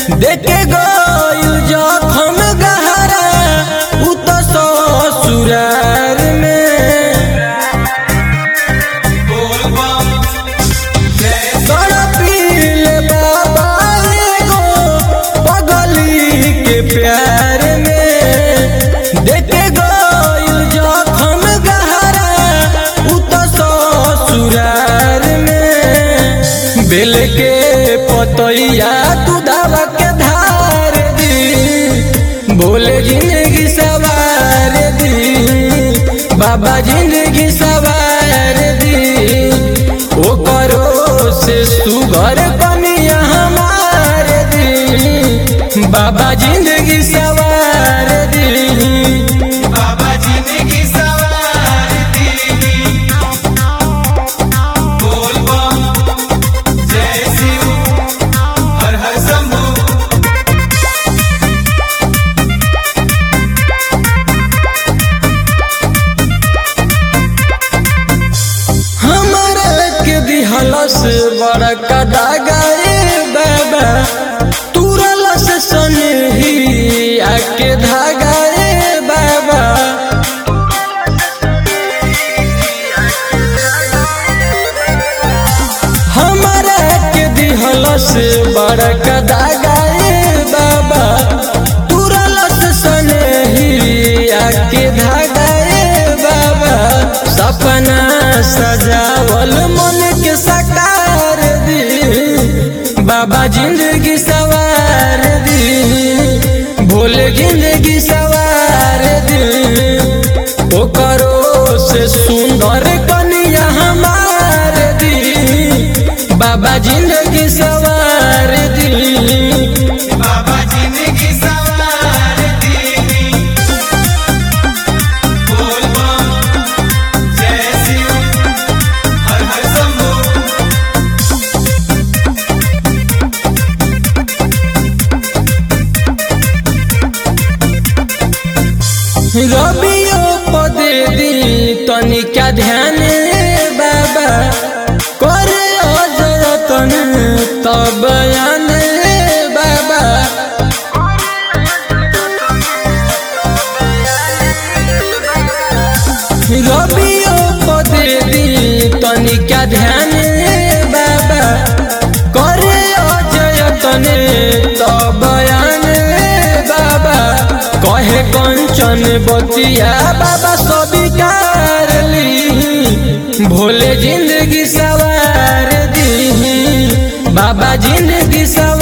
देखे गइल जखम गहरा उ तो ससुरार में तड़पिल बाबा एगो पगली के प्यार में देखे गइल जखम गहरा उ तो ससुरार में बेल के पतैया तू धावा के धार दी बोले जिंदगी सवार दी बाबा जिंदगी सवार दी ओ करो से सुगर कनिया हमार दी बाबा जिंदगी सवार दी बाबा जिंदगी सवार दी बोल बम जय शिव हर हर शंभू हमरा के दिहलस बड़का दागाए बाबा तुरलस सनही आके धागाए बाबा हमरा के दिहलस बड़का दागाए बाबा तुरलस सनही आके धागाए बाबा सपना सजावल मन के साकार दी बाबा जिंदगी सवार दी भोले जिंदगी सवार दी ओ करो से सुंदर कनिया हमार दी बाबा जिंदगी सवार दी बाबा जिंदगी सवार दी बोल बम जय शिव हर हर शंभू रबियो पदे दी तनिका ध्यान बाबा करे अजतन तब बयान बाबा रबियो पदे दी तनिका ध्यान बाबा करे अजतन तब बयान बाबा कहे कंचन बतिया बाबा स्वीकार ली भोले जिंदगी सवार दी बाबा जिंदगी सवार